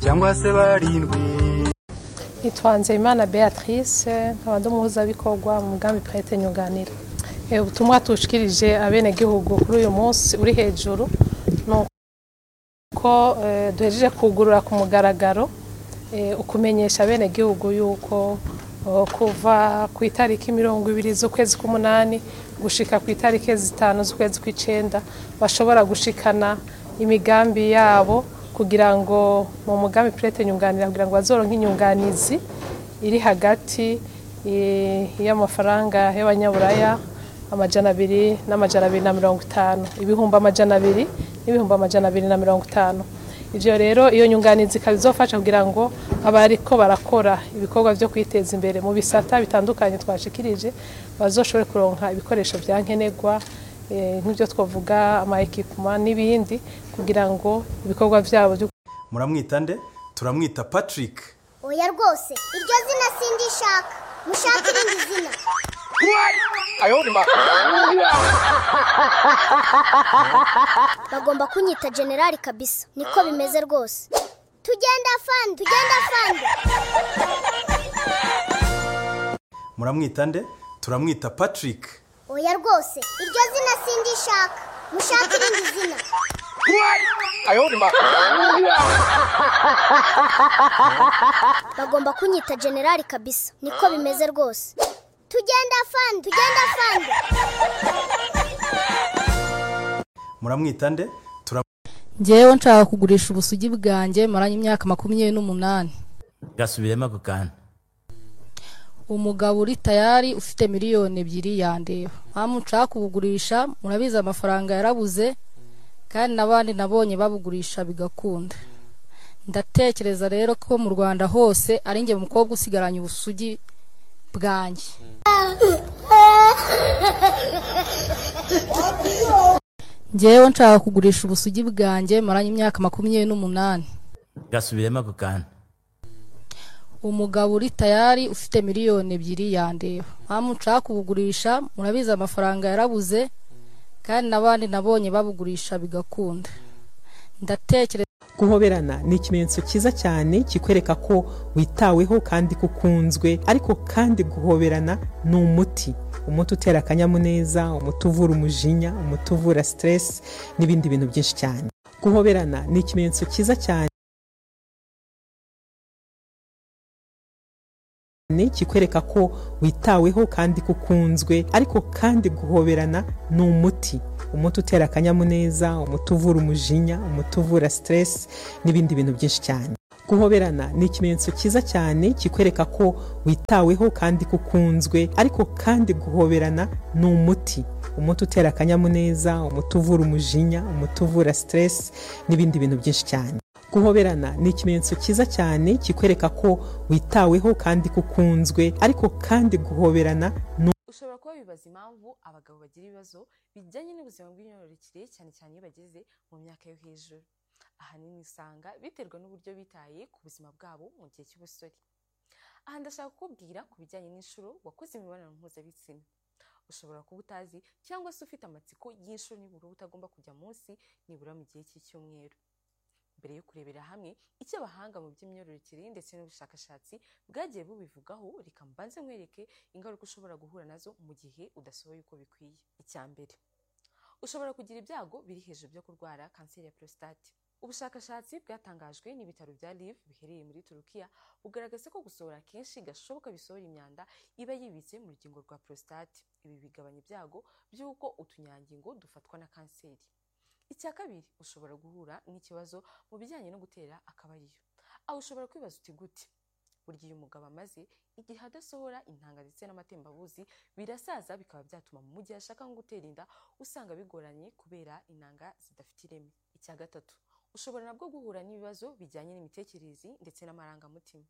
cyangwa se barindwi nitwa nzeyimana beatrice nkaba ndi umuhuzabikorwa mu mugambi purete nyunganira ubutumwa tushikirije abenegihugu kuri uyu munsi uri hejuru ni uko duhejeje kugurura ku mugaragaro ukumenyesha abenegihugu yuko kuva ku itariki mirongo ibiri z'ukwezi k'umunani gushika ku itariki zitanu z'ukwezi kw'icenda bashobora gushikana imigambi yabo kugira ngo mu mugambi purete nyunganira kugira ngo bazoronke inyunganizi iri hagati y'amafaranga y'abanyaburaya amajana abiri n'amajana abiri na mirongo itanu ibihumbi amajana abiri n'ibihumbi amajana abiri na mirongo itanu ibyo rero iyo nyunganizi ikaba izofasha kugira ngo abariko barakora ibikorwa byo kwiteza imbere mu bisata bitandukanye twashikirije bazoshobore kuronka ibikoresho bya nkenerwa nk'ibyo twavuga ama ekipuma n'ibindi kugira ngo ibikorwa byabo muramwita nde turamwita patrick oya rwose iryo zina sindishaka mushake irindi zina bagomba kunyita generali kabisa niko bimeze rwose tugenda fani tugenda fani muramwita nde turamwita patrick oya rwose iryo zina sindishaka mushake irindi zina bagomba kunyita generali kabisa niko bimeze rwose tugenda fani tugenda fani muramwita nde ngewe nshaka kugurisha ubusugi bwanjye maranye imyaka makumyabiri n'umunani gasubiremo ako kantu umugabo uri tayari ufite miliyoni ebyiri yandeba mpamvu nshaka kubugurisha murabizi amafaranga yarabuze kandi n'abandi nabonye babugurisha bigakunda ndatekereza rero ko mu rwanda hose ari njye mukobwa usigaranye ubusugi bwanjye ngewe nshaka kugurisha ubusugi bwanjye maranye imyaka makumyabiri n'umunani gasubiremo ako kantu umugabo uri tayari ufite miliyoni ebyiri yandeba mpamvu nshaka kubugurisha murabizi amafaranga yarabuze kandi n'abandi nabonye babugurisha bigakunda ndatekereza guhoberana ni ikimenyetso cyiza cyane kikwereka ko witaweho kandi ko ukunzwe ariko kandi guhoberana ni umuti umuti utera akanyamuneza umuti uvura umujinya umuti uvura siteresi n'ibindi bintu byinshi cyane guhoberana ni ikimenyetso cyiza cyane kikwereka ko witaweho kandi ko ukunzwe ariko kandi guhoberana ni umuti umuti utera akanyamuneza umuti uvura umujinya umuti uvura siteresi n'ibindi bintu byinshi cyane guhoberana ni ikimenyetso cyiza cyane kikwereka ko witaweho kandi ko ukunzwe ariko kandi guhoberana ni umuti umuti utera akanyamuneza umuti uvura umujinya umuti uvura siteresi n'ibindi bintu byinshi cyane guhoberana ni ikimenyetso cyiza cyane kikwereka ko witaweho kandi ko ukunzwe ariko kandi guhoberana ni ushobora kuba wibaza impamvu abagabo bagira ibibazo bijyanye n'ubuzima bw'imyororokere cyane cyane iyo bageze mu myaka yo hejuru ahanini usanga biterwa n'uburyo bitaye ku buzima bwabo mu gihe cy'ubusore aha ndashaka kukubwira ku bijyanye n'inshuro wakoze imibonano mpuzabitsina ushobora kuba utazi cyangwa se ufite amatsiko y'inshuro nibura utagomba kujya munsi nibura mu gihe cy'icyumweru mbere yo kurebera hamwe icyo abahanga mu by'imyororokere ndetse n'ubushakashatsi bwagiye bubivugaho reka mbanze nkwereke ingaruka ushobora guhura nazo mu gihe udasohoye uko bikwiye icya mbere ushobora kugira ibyago biri hejuru byo kurwara kanseri ya porositate ubushakashatsi bwatangajwe n'ibitaro bya liv biherereye muri turukiya bugaragaza ko gusohora kenshi gashoboka bisohora imyanda iba yibitse mu rugingo rwa porositate ibi bigabanya ibyago by'uko utunyangingo dufatwa na kanseri icya kabiri ushobora guhura n'ikibazo mu bijyanye no gutera akabariro aho ushobora kwibaza uti gute burya iyo umugabo amaze igihe adasohora intanga ndetse n'amatembabuzi birasaza bikaba byatuma mu gihe ashaka nko gutera inda usanga bigoranye kubera inanga zidafite ireme icya gatatu ushobora nabwo guhura n'ibibazo bijyanye n'imitekerereze ndetse n'amarangamutima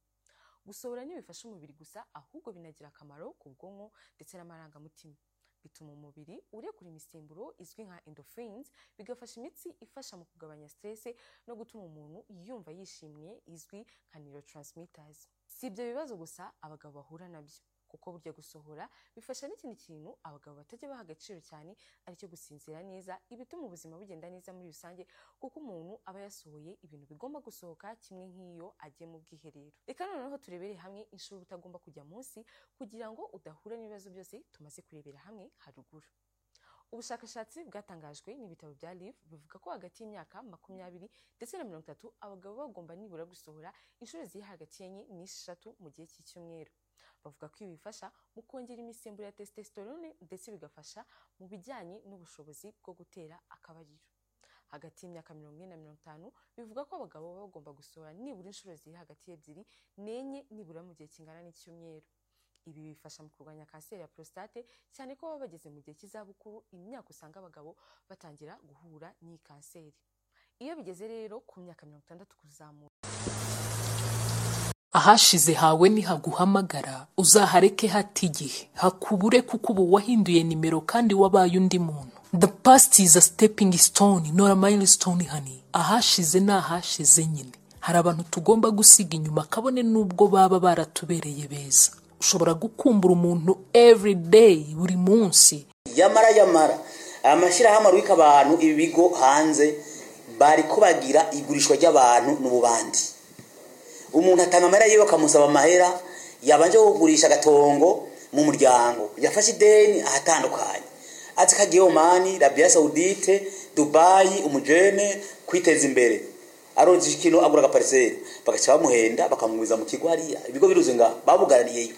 gusohora ntibifasha umubiri gusa ahubwo binagira akamaro ku bwonko ndetse n'amarangamutima bituma umubiri urekura imisemburo izwi nka endorphins bigafasha imitsi ifasha mu kugabanya stress no gutuma umuntu yumva yishimye izwi nka neurotransmitters si ibyo bibazo gusa abagabo bahura nabyo kuko burya gusohora bifasha n'ikindi kintu abagabo batajya baha agaciro cyane aricyo gusinzira neza ibituma ubuzima bugenda neza muri rusange kuko umuntu aba yasohoye ibintu bigomba gusohoka kimwe nk'iyo agiye mu bwiherero reka noneho turebere hamwe inshuro uba utagomba kujya munsi kugira ngo udahura n'ibibazo byose tumaze kurebera hamwe haruguru ubushakashatsi bwatangajwe n'ibitabo bya liv bivuga ko hagati y'imyaka makumyabiri ndetse na mirongo itatu abagabo baba bagomba nibura gusohora inshuro ziri hagati y'enye n'eshatu mu gihe cy'icyumweru bavuga ko ibi bifasha mu kongera imisemburo ya testosterone ndetse bigafasha mu bijyanye n'ubushobozi bwo gutera akabariro hagati y'imyaka mirongo ine na mirongo itanu bivuga ko abagabo baba bagomba gusohora nibura inshuro ziri hagati y'ebyiri n'enye nibura mu gihe kingana n'icyumweru ibi bifasha mu kurwanya kanseri ya prostate cyane ko baba bageze mu gihe cy'izabukuru imyaka usanga abagabo batangira guhura n'iyi kanseri iyo bigeze rero ku myaka mirongo itandatu kuzamura ahashize hawe nihaguhamagara uzahareke hata igihe hakubure kuko ubu wahinduye nimero kandi wabaye undi muntu the past is a stepping stone not a milestone honey ahashize ni ahashize nyine hari abantu tugomba gusiga inyuma kabone n'ubwo baba baratubereye beza ushobora gukumbura umuntu every day buri munsi yamara yamara amashyirahamwe arwika abantu ibi bigo hanze bari kubagira igurishwa ry'abantu n'ububandi umuntu atanga amahera yiwe bakamusaba amahera yabanje kugurisha agatongo mu muryango yafashe ideni ahatandukanye ati kagiye omani rabiya sawudite dubayi umujene kwiteza imbere aroza ikintu agura agapariseri bagaca bamuhenda bakamuguriza mu kigo hariya ibigo biruzi nga babugaraniyeyo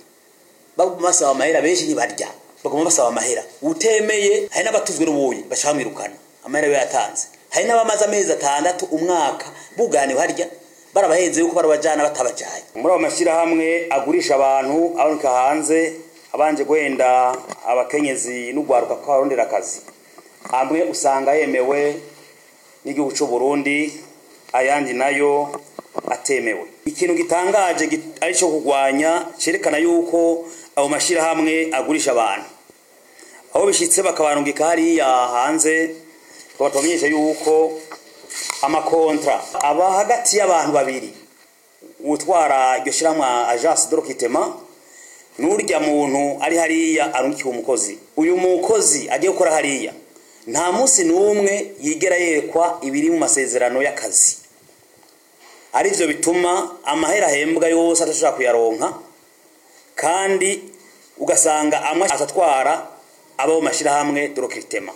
basaba amahera benshi ntibarya baguma basaba amahera utemeye hari n'abatuzwe n'ubuye bashaka bamwirukana amahera we yatanze hari n'abamaze amezi atandatu umwaka buganiwe harya barabahenze yuko barabajyana batabajaye muri ayo mashyirahamwe agurisha abantu aboneka hanze abanje guhenda abakenyezi n'ugwaruka ko barondera akazi amwe usanga yemewe n'igihugu cy'u Burundi ayandi nayo atemewe ikintu gitangaje git- ari cyo kurwanya cyerekana yuko ayo mashyirahamwe agurisha abantu aho bishyitse bakabarungika hariya hanze ngo batubamenyeshe yuko amakontra aba hagati y'abantu babiri utwara iryo shyirahamwe ajansi dorokitema n'urya muntu ari hariya arungikiwe umukozi uyu mukozi agiye gukora hariya nta munsi n'umwe yigera yerekwa ibiri mu masezerano y'akazi aribyo bituma amahera ahembwa yose atashobora kuyaronka kandi ugasanga amwe atatwara abo mu mashyirahamwe dorokiritema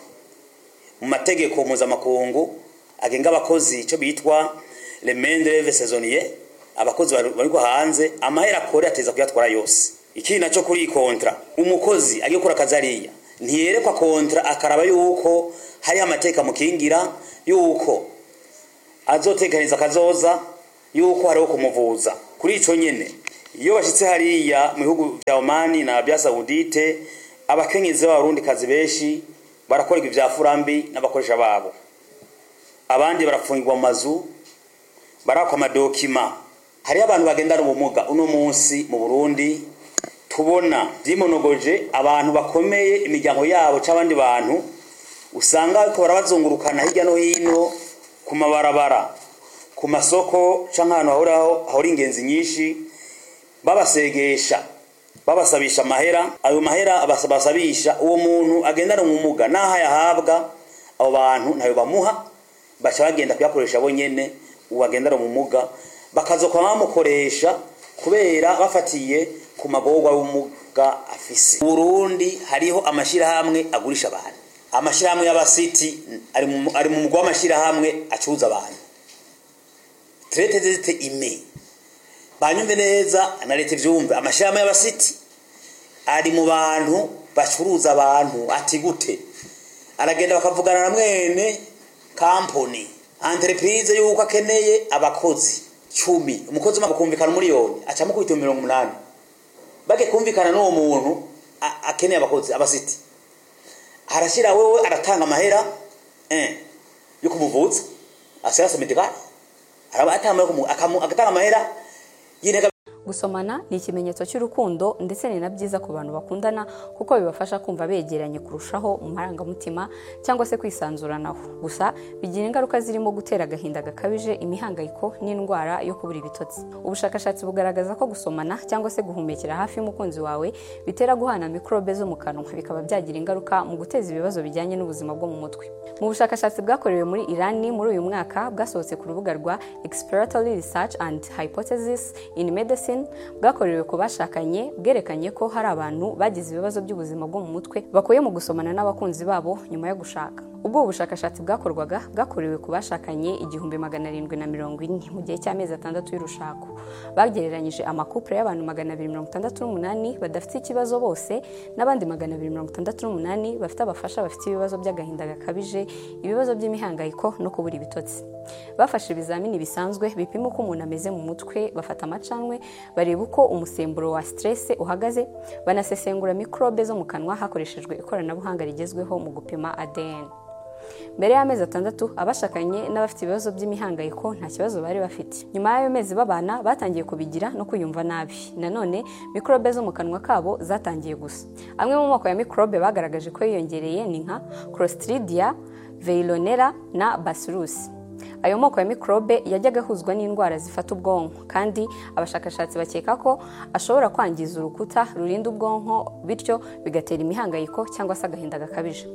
mu mategeko mpuzamakungu agenga abakozi icyo bitwa remendreve sezoniye abakozi bari- bari hanze amahera akore ateza kuyatwara yose ikindi nacyo kuri iyi kontra umukozi agiye gukora akazi hariya ntiyerekwa kontra akaraba yuko hariho amategeko amukingira yuko azotekereza akazoza yuko hariho kumuvuza kuri icyo nyine iyo bashyitse hariya mu bihugu bya omani na bya sawudite abakenyezi b'abarundi kazi benshi barakorerwa ibya furambi n'abakoresha babo abandi barafungirwa mu mazu barakwa amadokima hariho abantu bagendana ubumuga uno munsi mu burundi tubona byimonogoje abantu bakomeye imiryango yabo cyangwa abandi bantu usanga ariko barabazungurukana hirya no hino ku mabarabara ku masoko cyangwa ahantu hahuriraho hahora ingenzi nyinshi babasegesha babasabisha amahera ayo mahera basa- basabisha uwo muntu agendana umwumuga n'aho ayahabwa abo bantu ntayo bamuha baca bagenda kuyakoresha bonyine uwo agendana umwumuga bakazoka bamukoresha kubera bafatiye ku magorwa y'umuga afise Mu burundi hariho amashyirahamwe agurisha abantu amashyirahamwe y'abasiti ari mu- ari mu mugwa w'amashyirahamwe acuruza abantu turete zite ime banyumve neza na leta ibyumve amashyirahamwe y'abasiti ari mu bantu bacuruza abantu ati gute aragenda bakavugana na mwene kampani entreprise y'uko akeneye abakozi cumi umukozi umwe akumvikana umuriyoni acamo kubita mirongo umunani bage kumvikana n'uwo muntu a- akeneye abakozi abasiti arashyira wowe aratanga amahera eh, yo kumuvutsa asirase medikari araba atanga amahera yo kumu- akamu- agatanga amahera y'intega gusomana ni ikimenyetso cy'urukundo ndetse ni na byiza ku bantu bakundana kuko bibafasha kumva begeranye kurushaho mu marangamutima cyangwa se kwisanzuranaho gusa bigira ingaruka zirimo gutera agahinda gakabije imihangayiko n'indwara yo kubura ibitotsi ubushakashatsi bugaragaza ko gusomana cyangwa se guhumekera hafi y'umukunzi wawe bitera guhana mikorobe zo mu kanwa bikaba byagira ingaruka mu guteza ibibazo bijyanye n'ubuzima bwo mu mutwe mu bushakashatsi bwakorewe muri irani muri uyu mwaka bwasohotse ku rubuga rwa exploratory research and hypothesis in medicine bwakorewe ku bashakanye bwerekanye ko hari abantu bagize ibibazo by'ubuzima bwo mu mutwe bakuye mu gusomana n'abakunzi babo nyuma yo gushaka ubwo ubu bushakashatsi bwakorwaga bwakorewe ku bashakanye igihumbi magana arindwi na mirongo ine mu gihe cy'amezi atandatu y'urushako bagereranyije amakupure y'abantu magana abiri mirongo itandatu n'umunani badafite ikibazo bose n'abandi magana abiri mirongo itandatu n'umunani bafite abafasha bafite ibibazo by'agahinda gakabije ibibazo by'imihangayiko no kubura ibitotsi bafashe ibizamini bisanzwe bipima uko umuntu ameze mu mutwe bafata amacanwe bareba uko umusemburo wa siteresi uhagaze banasesengura mikorobe zo mu kanwa hakoreshejwe ikoranabuhanga rigezweho mu gupima adn mbere y'amezi atandatu abashakanye n'abafite ibibazo by'imihangayiko nta kibazo bari bafite nyuma y'ayo mezi babana batangiye kubigira no kwiyumva nabi nanone mikorobe zo mu kanwa kabo zatangiye gusa amwe mu moko ya mikorobe bagaragaje ko yiyongereye ni nka crostridia veilonera na basirusi ayo moko ya mikorobe yajyaga ahuzwa n'indwara zifata ubwonko kandi abashakashatsi bakeka ko ashobora kwangiza urukuta rurinda ubwonko bityo bigatera imihangayiko cyangwa se agahinda gakabije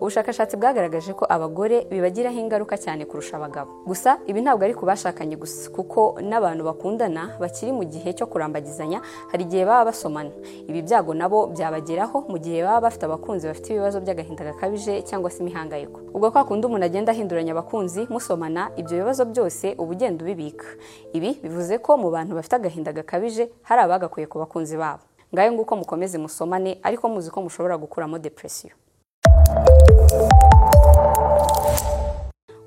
ubushakashatsi bwagaragaje ko abagore bibagiraho ingaruka cyane kurusha abagabo gusa ibi ntabwo ari ku bashakanye gusa kuko n'abantu bakundana bakiri mu gihe cyo kurambagizanya hari igihe baba basomana ibi byago nabo byabageraho mu gihe baba bafite abakunzi bafite ibibazo by'agahinda gakabije cyangwa se imihangayiko ubwo kwa kundi umuntu agenda ahinduranya abakunzi musomana ibyo bibazo byose uba ugenda ubibika ibi bivuze ko mu bantu bafite agahinda gakabije hari abagakwiye ku bakunzi babo ngayo nguko mukomeze musomane ariko muzi ko mushobora gukuramo depresiyo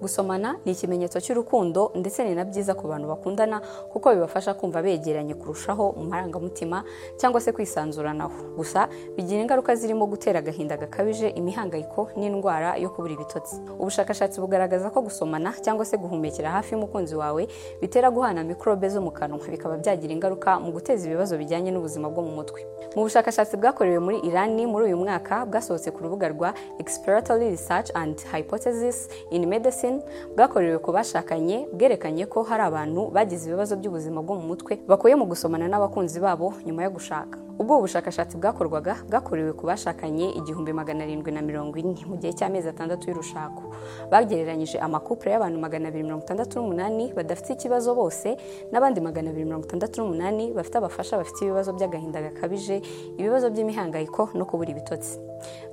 gusomana ni ikimenyetso cy'urukundo ndetse ni na byiza ku bantu bakundana kuko bibafasha kumva begeranye kurushaho mu marangamutima cyangwa se kwisanzuranaho gusa bigira ingaruka zirimo gutera agahinda gakabije imihangayiko n'indwara yo kubura ibitotsi ubushakashatsi bugaragaza ko gusomana cyangwa se guhumekera hafi y'umukunzi wawe bitera guhana mikorobe zo mu kanwa bikaba byagira ingaruka mu guteza ibibazo bijyanye n'ubuzima bwo mu mutwe mu bushakashatsi bwakorewe muri irani muri uyu mwaka bwasohotse ku rubuga rwa exploratory research and hypothesis in medicine bwakorewe ku bashakanye bwerekanye ko hari abantu bagize ibibazo by'ubuzima bwo mu mutwe bakuye mu gusomana n'abakunzi babo nyuma yo gushaka ubwo ubushakashatsi bwakorwaga bwakorewe ku bashakanye igihumbi magana arindwi na mirongo ine mu gihe cy'amezi atandatu y'urushako bagereranyije amakupure y'abantu magana abiri mirongo itandatu n'umunani badafite ikibazo bose n'abandi magana abiri mirongo itandatu n'umunani bafite abafasha bafite ibibazo by'agahinda gakabije ibibazo by'imihangayiko no kubura ibitotsi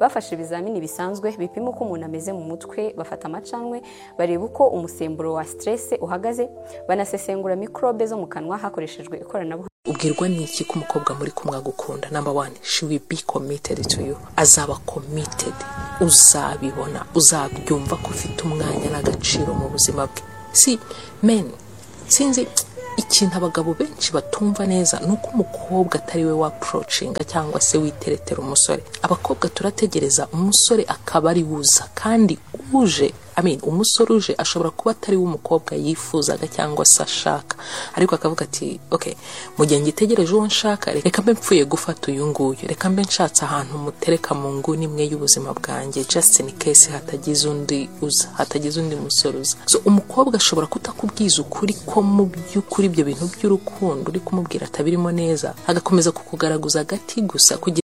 bafashe ibizamini bisanzwe bipima uko umuntu ameze mu mutwe bafata amacanwe bareba uko umusemburo wa siteresi uhagaze banasesengura mikorobe zo mu kanwa hakoreshejwe ikoranabuhanga ubwirwa n'iki ko umukobwa muri kumwe agukunda namba wani she will be committed to you azaba committed uzabibona uzabyumva ko ufite umwanya n'agaciro mu buzima bwe si men sinzi ikintu abagabo benshi batumva neza ni uko umukobwa atari we wapurocinga cyangwa se witeretera umusore abakobwa turategereza umusore akaba ari wuza kandi uje I mean, umusore uje ashobora kuba atari we umukobwa yifuzaga cyangwa se ashaka ariko akavuga ati okay mu gihe ngitegereje uwo nshaka reka mbe mpfuye gufata uyu nguyu reka mbe nshatse ahantu mutereka mu nguni imwe y'ubuzima bwanjye just in case hatagize undi uza hatagize undi musore uza so umukobwa ashobora kutakubwiza ukuri ko mu by'ukuri ibyo bintu by'urukundo uri kumubwira atabirimo neza agakomeza kukugaraguza agati gusa kugira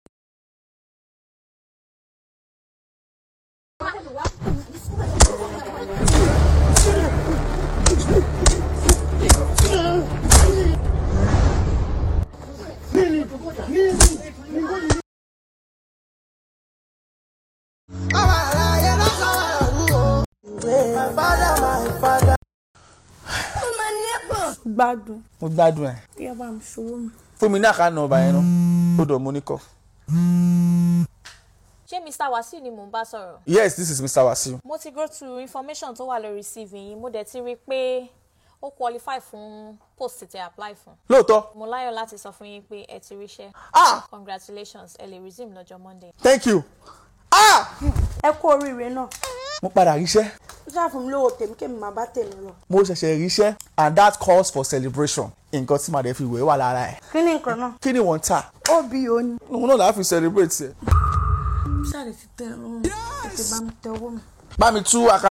gbádùn. mo gbádùn ẹ. kí ẹ bá mi ṣòwò mi. fún mi ní àkànnà ọba yẹn náà ó dọ̀ mo ní kọ́. ṣé mr wasiu ni mò ń bá sọ̀rọ̀. yes this is mr wasiu. mo ti go through information tó wà lórí cv yìí mo dẹ̀ ti rí i pé ó qualify fún post tẹ apply fún. lóòótọ́. mo láyọ̀ láti sọ fún yín pé ẹ ti ríṣẹ́. ah congratulations ẹ lè resume lọ́jọ́ monday. thank you. ah ẹ kú oríire náà. mo padà ríṣẹ́. ṣáà fún mi lówó tèmi kémi máa bá tèmi lọ. mo ṣẹ̀ṣẹ̀ ríṣẹ́ and that calls for celebration nǹkan tí màdé fi wẹ̀ wà lára ẹ̀. kí ni nǹkan náà. kí ni wọ́n ń tà? óbì o ni. òun náà láà fi celebrate ẹ̀. sáré ti tẹ ẹ lọ́rùn tètè bá mi tẹ owó mi. bá mi tú àká